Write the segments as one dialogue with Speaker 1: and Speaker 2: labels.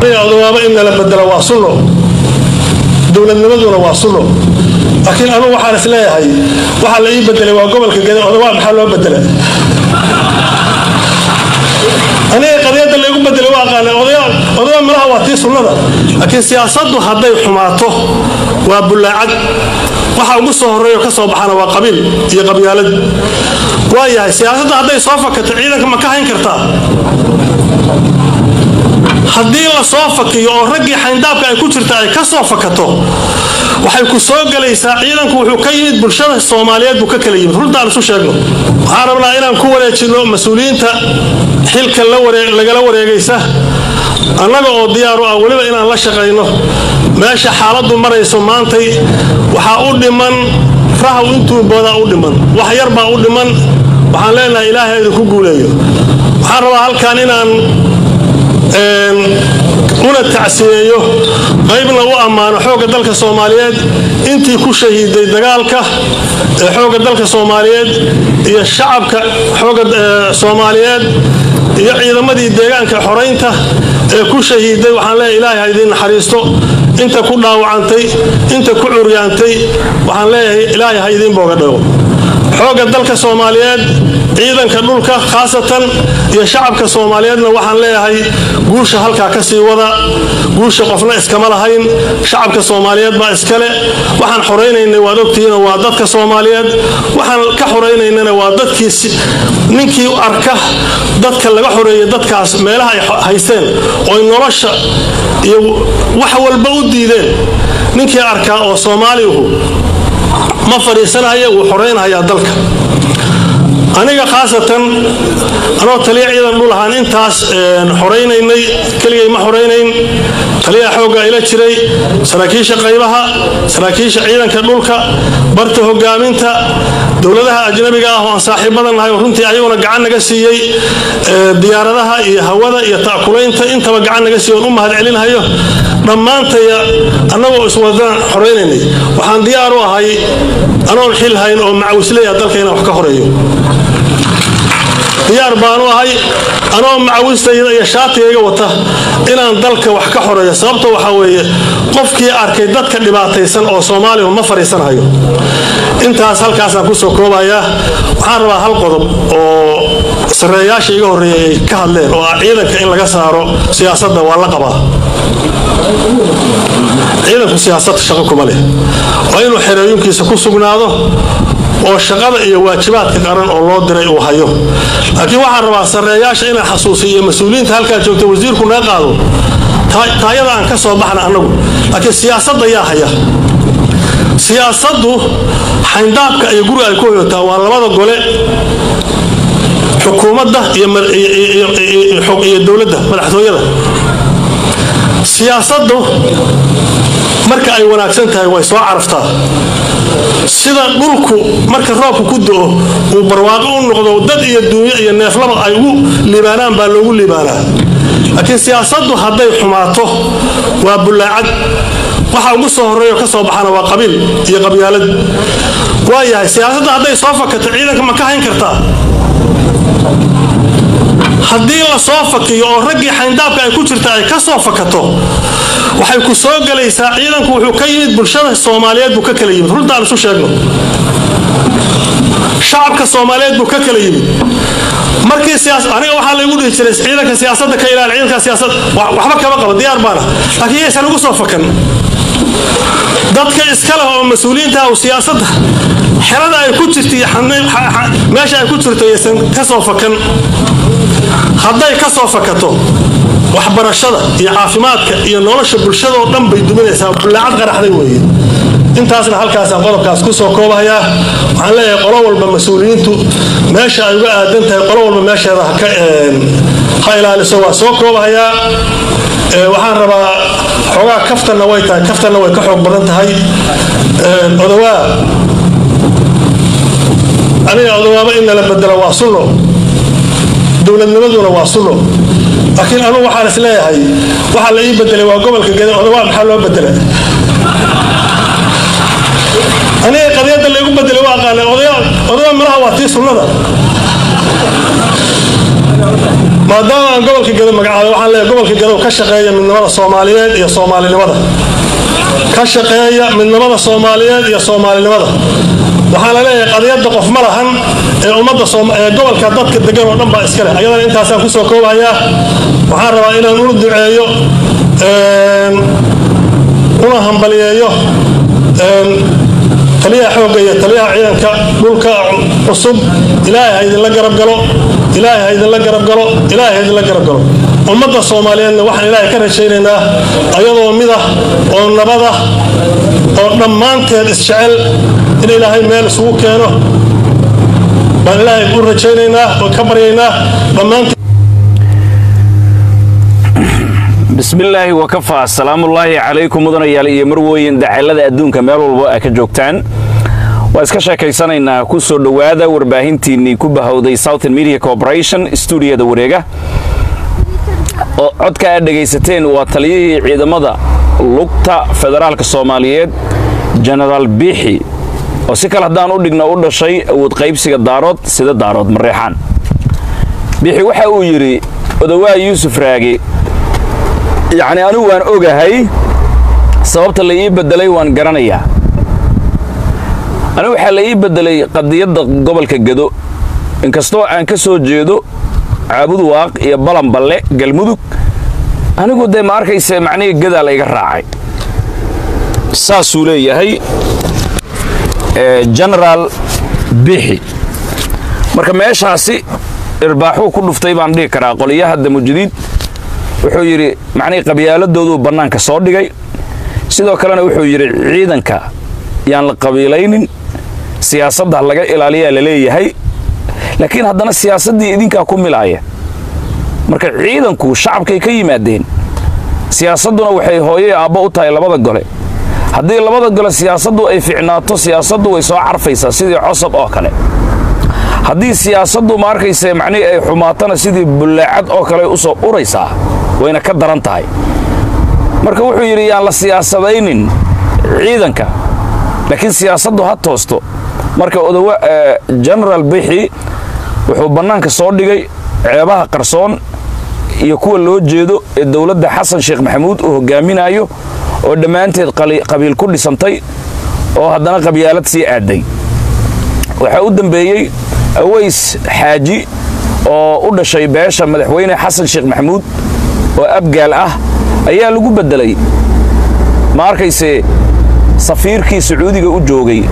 Speaker 1: odowaaba in nala bedelo waa sunno dowladnimaduna waa sunno laakiin anugu waxaan is leeyahay waxaa la ii bedelay waa gobolka gede odawaa maxaa loo bedela aniga qadiyadda laygu bedelay waa aqaana odawaa malaha waa tii sunnada laakiin siyaasaddu hadday xumaato waa bullaacad waxa ugu soo horreeyo ka soo baxana waa qabiil iyo qabyaalad waa yahay siyaasadda hadday soo fakato ciidanka ma ka hayn kartaa haddii la soo fakiyo oo raggii xayndaabka ay ku jirta ay ka soo fakato waxay ku soo gelaysaa ciidanku wuxuu ka yimid bulshada soomaaliyeed buu ka kala yimid runtaan isu sheegno waxaan rabnaa inaan ku wareejinno mas-uuliyiinta xilka lagala wareegaysa annaga oo diyaaru ah weliba inaan la shaqayno meesha xaaladdu marayso maantay waxaa u dhiman rahaw intuu boodaa u dhiman wax yar baa u dhiman waxaan leenahay ilaahay idinku guuleeyo waxaan rabaa halkan inaan una tacsiyeeyo qaybna u ammaano xoogga dalka soomaaliyeed intii ku shahiiday dagaalka ee xoogga dalka soomaaliyeed iyo shacabka xoogga soomaaliyeed iyo ciidamadii deegaanka xoraynta ee ku shahiiday waxaan leeyahay ilaahay ha idiin naxariisto inta ku dhaawacantay inta ku curyaantay waxaan leeyahay ilaahay ha idiin booga dhago xoogga dalka soomaaliyeed ciidanka dhulka khaasatan iyo shacabka soomaaliyeedna waxaan leeyahay guusha halkaa ka sii wada guusha qofna iskama lahayn shacabka soomaaliyeed baa iskale waxaan xoraynaynay waad ogtihiin waa dadka soomaaliyeed waxaan ka xoraynaynana waa dadkii ninkii arka dadka laga xoreeyay dadkaas meelaha ay haysteen ooy nolosha iyo wax walba u diideen ninkii arkaa oo soomaalihu ma fadhiisanaya wuu xoraynhayaa dalka aniga khaasatan anoo taliya ciidan dhul ahaan intaas xoraynaynay keligay ma xoraynayn taliyaha xoogga ila jiray saraakiisha qaybaha saraakiisha ciidanka dhulka barta hogaaminta dowladaha ajnabiga ah oo aan saaxiibadan nahay oo runtii ayaguna gacan naga siiyey diyaaradaha iyo hawada iyo ta'kulaynta intaba gacan naga siiy oon u mahad celinhayo dhammaantaya annagoo iswadaan xoraynaynay waxaan diyaar u ahay anoon xil hayn oo macawisleya dalka inaan wax ka horeeyo diyaar baanu ahay anoo macawistayda iyo shaatigayga wata inaan dalka wax ka xoreeyo sababta waxaa weeye qofkii arkay dadka dhibaataysan oo soomaalihu ma fadhiisanhayo intaas halkaasaan kusoo koobayaa waxaan rabaa hal qodob oo sareeyaasha iga horreeyay ay ka hadleen oo ah ciidanka in laga saaro siyaasadda waa la qabaa ciidanku siyaasad shaqo kuma leh waa inuu xereeyunkiisa ku sugnaado oo shaqada iyo waajibaadka qaran oo loo diray uu hayo laakiin waxaan rabaa sareeyaasha inaan xasuusiyo mas-uuliyiinta halkaa joogta wasiirku naga qaado taayada aan ka soo baxna annagu laakiin siyaasadda yaa haya siyaasaddu xayndaabka iyo guriga ay ku hoyotaa waa labada gole xukuumadda iyo dowladda madaxtooyada siyaasaddu marka ay wanaagsan tahay way soo caraftaa sida dhulku marka roobka ku do-o uu barwaaqo u noqdo dad iyo duunyo iyo neeflaba ay ugu liibaanaan baa loogu liibaanaa laakiin siyaasaddu hadday xumaato waa bullaacad waxa ugu soo horreeyo ka soo baxana waa qabiil iyo qabyaalad waa yahay siyaasadda hadday soo fakato ciidanka ma ka hayn kartaa haddii la soo fakiyo oo raggii xayndaabka ay ku jirta ay ka soo fakato waxay ku soo gelaysaa ciidanku wuxuu ka yimid bulshada soomaaliyeed buu ka kala yimid runtaan isu sheegno shacabka soomaaliyeed buu ka kala yimid markii aniga waxaa laygu dhihi jiray ciidanka siyaasadda ka ilaali ciidanka siyaasad waxba kama qabo diyaar baana laakiin yaysan ugu soo fakan dadka iska leh oo mas-uuliyiinta ah siyaasadda xerada ay ku jirta iyo meesha ay ku jirto yaysan ka soo fakan hadday ka soo fakato waxbarashada iyo caafimaadka iyo nolosha bulshadoo dhan bay duminaysaa bullaacad qaraxday weeye intaasna halkaasaan qodobkaas ku soo koobahayaa waxaan leeyahay qolo walba mas-uuliyiintu meesha ay uga aadan tahay qolo walba meesheeda ha ilaaliso waa soo koobahayaa waxaan rabaa xoogaa kaftanna way tahay kaftanna way ka xoog badan tahay odawaa aniga odawaaba in nala bedelo waa sunno dowladnimaduna waa sunno laakiin anugu waxaan is leeyahay waxaa la ii bedelay waa gobolka gede odawaa maxaa loo bedela aniga qadiyadda laygu bedelay waa aqaana odawaa malaha waa tii sunnada maadaama aan gobolka gado magacaabay waxaan leeyahay gobolka gadow ka shaqeeya midnimada soomaaliyeed iyo soomaalinimada ka shaqeeya midnimada soomaaliyeed iyo soomaalinimada waxaa la leeyahay qadiyadda qof ma lahan ee ummadda ee gobolka dadka degan oo dhan baa iska leh ayadana intaasaan kusoo koobayaa waxaan rabaa inaan ula duceeyo una hambaliyeeyo taliyaha xoogga iyo taliyaha ciidanka dhulka cusub ilaahay ha idinla garab galo ilaahay ha idinla garab galo ilaahay ha idinla garab galo ummadda soomaaliyeedna waxaan ilaahay ka rajaynaynaa ayadoo midah oo nabadah oo dhammaanteed isjecel in ilaahay meel isugu keeno baan ilaahay u rajaynaynaa oo ka baryaynaa dhammaanteed
Speaker 2: bismillaahi wakafaa asalaamullaahi calaykum mudanayaal iyo marwooyin dacalada adduunka meel walbo a ka joogtaan waa iska sheekaysanaynaa ku soo dhowaada warbaahintiinnii ku bahowday southern media corporation stuudiyada wareega oo codka aad dhegaysateen waa taliyihii ciidamada lugta federaalka soomaaliyeed jenaraal biixi oo si kale haddaan u dhigno u dhashay awood qaybsiga daarood sida daarood mareexaan biixi waxa uu yidhi odawaa yuusuf raage yacni anigu waan ogahay sababta la ii beddelay waan garanayaa anigu waxaa la ii beddelay qadiyadda gobolka gado inkastoo aan ka soo jeedo caabud waaq iyo balanballe galmudug anigu dee ma arkayse macnihii gadaa layga raacay saasuu leeyahay genaraal bixi marka meeshaasi irbaaxuu ku dhuftay baan dhihi karaa qoliyaha damujadiid wuxuu yidhi macnihii qabyaaladoodu bannaanka soo dhigay sidoo kalena wuxuu yidhi ciidanka yaan la qabiilaynin siyaasadda laga ilaaliyaa la leeyahay laakiin haddana siyaasaddii idinkaa ku milaaya marka ciidanku shacabkay ka yimaadeen siyaasadduna waxay hooyey aabbo u tahay labada gole haddii labada gole siyaasaddu ay ficnaato siyaasaddu way soo carfaysaa sidii cosab oo kale haddii siyaasaddu ma arkayse macnihii ay xumaatana sidii bullaacad oo kale u soo uraysaa wayna ka daran tahay marka wuxuu yidhi yaan la siyaasadaynin ciidanka laakiin siyaasaddu ha toosto marka odowa genaraal bixi wuxuu bannaanka soo dhigay ceebaha qarsoon iyo kuwa loo jeedo ee dowladda xasan sheekh maxamuud uu hogaaminayo oo dhammaanteed qabiil ku dhisantay oo haddana qabyaalad sii aaday waxaa u dambeeyey aways xaaji oo u dhashay beesha madaxweyne xasan sheekh maxamuud oo abgaal ah ayaa lagu beddelay ma arkayse safiirkii sacuudiga u joogay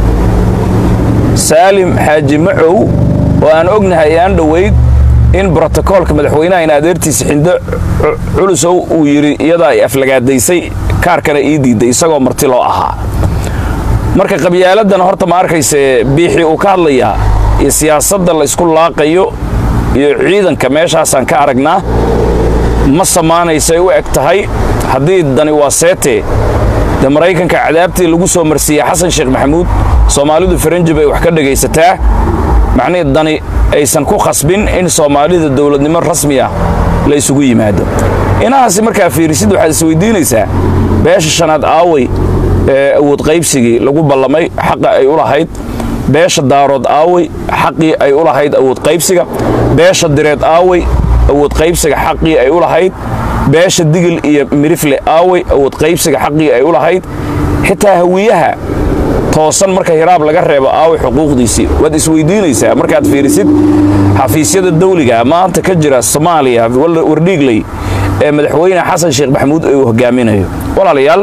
Speaker 2: saalim xaaji macow oo aan ognahay aan dhowayd in brotokoolka madaxweynaha in adeertiisa xindo culusow uu yidhi iyadaa ay aflagaadaysay kaarkana ii diidday isagoo marti loo ahaa marka qabyaaladan horta ma arkayse biixi uu ka hadlayaa iyo siyaasadda laysku laaqayo iyo ciidanka meeshaasaan ka aragnaa ma samaanaysay u eg tahay haddii dani waa seete dee maraykanka cadaabtii lagu soo marsiiyey xasan sheekh maxamuud soomaalidu faranji bay wax ka dhegaysataa macnihii dani aysan ku khasbin in soomaalida dowladnimo rasmi ah la ysugu yimaado inahaasi markaa fiirisid waxaad isweydiinaysaa beesha shanaad aaway ee awood qaybsigii lagu ballamay xaqa ay u lahayd beesha daarood aaway xaqii ay u lahayd awood qaybsiga beesha direed aaway awood qaybsiga xaqii ay u lahayd beesha digil iyo mirifle aaway awood qaybsiga xaqii ay u lahayd xitaa hawiyaha toosan marka hiraab laga reebo aaway xuquuqdiisii waad isweydiinaysaa markaad fiirisid xafiisyada dawliga maanta ka jira soomaaliya wardhiigley ee madaxweyne xasan sheekh maxamuud uu hogaaminayo walaalayaal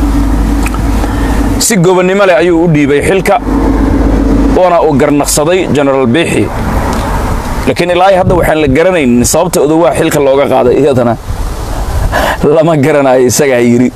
Speaker 2: si gobonnimo leh ayuu u dhiibay xilka oona uu garnaqsaday genaraal biixi laakiin ilaahay hadda waxaan la garanaynin sababta odowaa xilka looga qaaday iyadana lama garanayo isagaa yidhi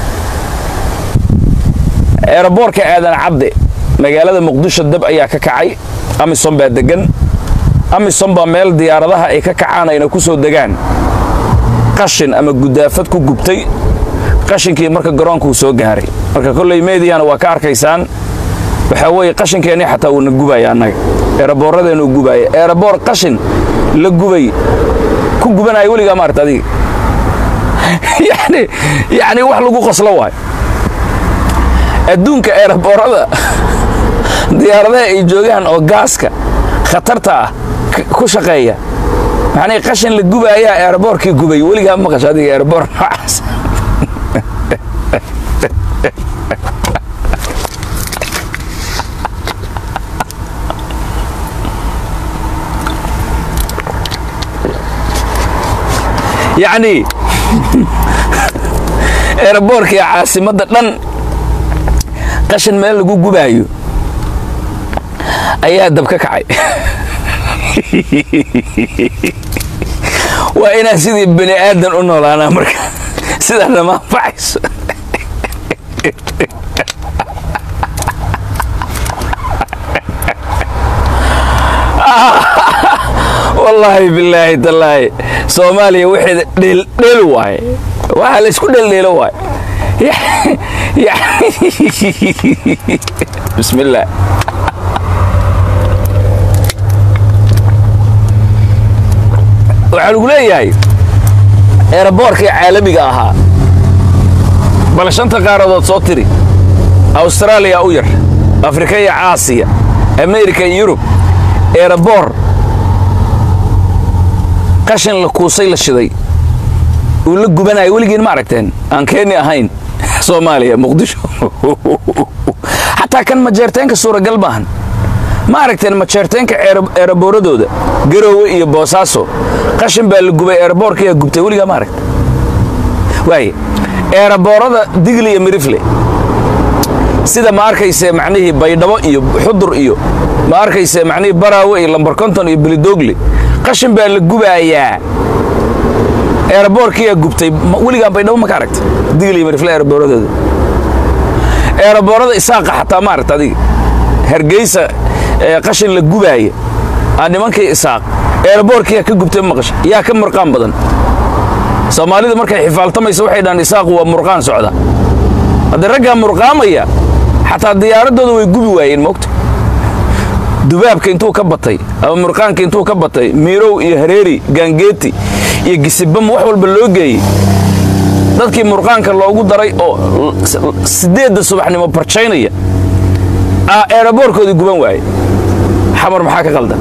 Speaker 2: eeraboorka aadan cadde magaalada muqdisho dab ayaa ka kacay amisom baa deggan amisom baa meel diyaaradaha ay ka kacaan ayna ku soo degaan qashin ama gudaafad ku gubtay qashinkii marka garoonkuu soo gaaray marka kolley meediyana waa ka arkaysaan waxaa weeye qashinkeennii xataa uuna gubaya annaga eeraboorradeenuu gubaaya eeraboor qashin la gubay ku gubanaya weligaa maarta adiga yani yacni wax lagu qoslo waayo adduunka eeraboorada diyaaradaha ay joogaan oo gaaska khatarta ah ku shaqeeya macnii qashin la gubaayaa eeraboorkii gubay weligaa ma maqasho adiga eeraboor noocaas yacnii eeraboorkii caasimadda dhan qashin meel lagu gubaayo ayaa dab ka kacay waa inaan sidii bani aadan u noolaanaa marka sidaa nama anfacayso wallaahi bilaahi tallaahi soomaaliya waxeeda dheeldheel waaye waxaa la isku dheeldheelo waaye bismi illaah waxaa lagu leeyahay eeraboorkii caalamiga ahaa bal shanta qaaradood soo tiri awstaraaliya u yar afrika iyo caasiya amerika iyo yurub eeraboor qashin la kuusay la shiday uu la gubanayo weligiin ma aragteen aan keeni ahayn soomaaliya muqdisho xataa kan majeerteenka suuragal maahan ma aragteen majeerteenka eeraboorradooda garoowe iyo boosaaso qashin baa la gubay eeraboorkayaa gubtay weligaa ma aragta waaye eeraboorada digli iyo mirifle sida ma arkayse macnihii baydhabo iyo xudur iyo ma arkayse macnihii baraawe iyo lambar konton iyo bilidoogle qashin baa la gubaayaa eeraboorkiyaa gubtay weligaa baydhabo ma ka aragta digli iyo mirifle eeraboorradooda eeraboorada isaaqa xataa ma aragta adiga hargeysa qashin la gubaaya aa nimankii isaaq eeraboorkiyaa ka gubtay maqasha yaa ka murqaan badan soomaalidu markay xifaaltamaysa waxay dhahaan isaaqu waa murqaan socda haddii raggaa murqaamaya xataa diyaaradooda way gubi waayeen moogta dubaabka intuu ka batay ama murqaanka intuu ka batay miirow iyo hareeri gaangeeti iyo gisibam wax walba loo geeyey dadkii murqaanka loogu daray oo siddeedda subaxnimo barjaynaya aa eeraboorkoodii guban waaye xamar maxaa ka qaldan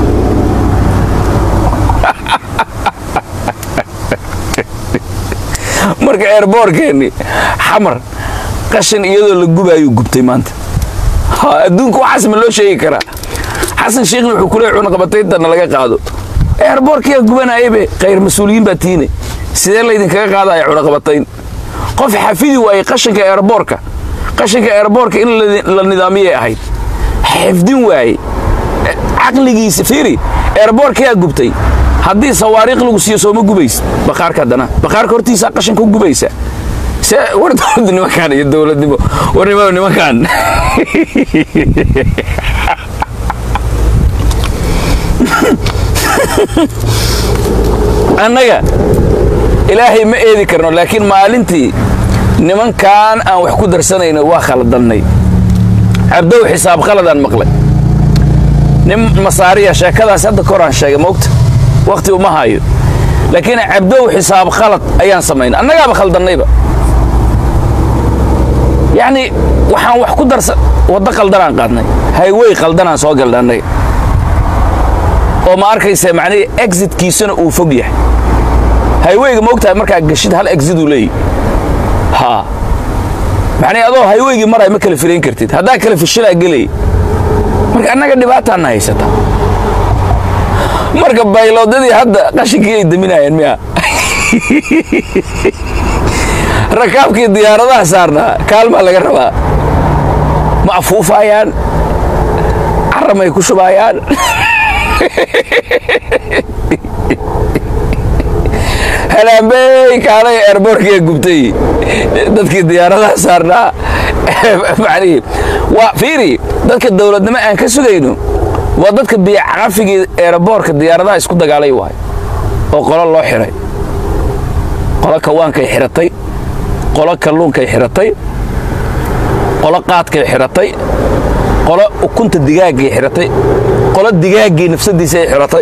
Speaker 2: marka eerboorkeenni xamar qashin iyadoo la gubaayuu gubtay maanta adduunka waxaas ma loo sheegi karaa xasan sheekhna wuxuu ku leey cunaqabatayntanna laga qaado eerboorkiyaa gubanaayebe khayr mas-uuliyiin baa tiine sidee laydinkaga qaadaya cunaqabatayn qof xafidi waayey qashinka eerboorka qashinka eerboorka in la nidaamiyay ahayd xifdin waaye caqligiisa fiiri eerboorkayaa gubtay haddii sawaariikh lagu siiyo sooma gubaysa baqaarka haddana baqaarka hortiisaa qashinka u gubaysa se war dowladda nimankaan iyo dowladnimo war nima nimankaan annaga ilaahay ma eedi karno laakiin maalintii nimankaan aan wax ku darsanayno waa khaladannay cabdow xisaab khaladaan maqlay nin masaariya sheekadaas hadda koraan sheegay moogta wakhti uma hayo laakiin cabdow xisaab khalad ayaan samaynay annagaaba khaldannayba yacnii waxaan wax ku darsan waddo qaldanaan qaadnay haywey qaldanaan soo galdhannay oo ma arkaysa macnihii exitkiisuna uu fog yahay hayweyga ma ogtahay markaa gashid hal exit uu leeyahy haa macnii adoo hayweygii maray ma kala filayn kartid haddaa kala fishilaa gelay marka annaga dhibaataanna haysata marka bayloodadii hadda qashinkii ay daminayeen miya rakaabkii diyaaradaha saarnaa kaalmaa laga rabaa ma afuufaayaan caramay ku shubaayaan halaambey kaalay eerboorkiya gubtay dadkii diyaaradaha saarnaa macnihii waa fiiri dadka dowladnimo aan ka sugayno waa dadka biyocaqafigii eerboorka diyaaradaha isku dagaalay waay oo qolo loo xiray qolo kawaankay xiratay qolo kalluunkay xiratay qolo qaadkay xiratay qolo ukunta digaaggay xiratay qolo digaaggii nafsadiisa ay xiratay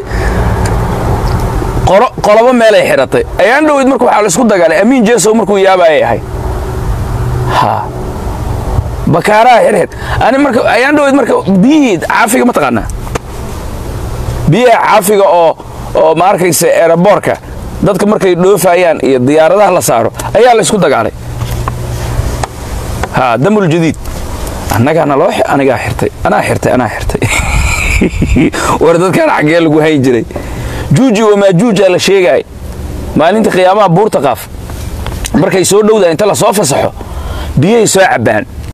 Speaker 2: qolobo meelay xiratay ayaan dhoweyd marka waxaa laisku dagaalay amiin jeesow markuu yaabaayay ahayd ha bakaaraha xirxid ani marka ayaan dhoweyd marka biyihii caafiga ma taqaanaa biyaha caafiga oo oo ma arkaysa eeraboorka dadka markay dhoofayaan iyo diyaaradaha la saaro ayaa la isku dagaalay ha damul jadiid annagaana loo anigaa xirtay anaa xirtay anaa xirtay war dadkaan xaggee lagu hayn jiray juuji wamaajuujaa la sheegaay maalinta qiyaamaha buurta qaaf markay soo dhowdaa inta la soo fasaxo biyay soo cabbaan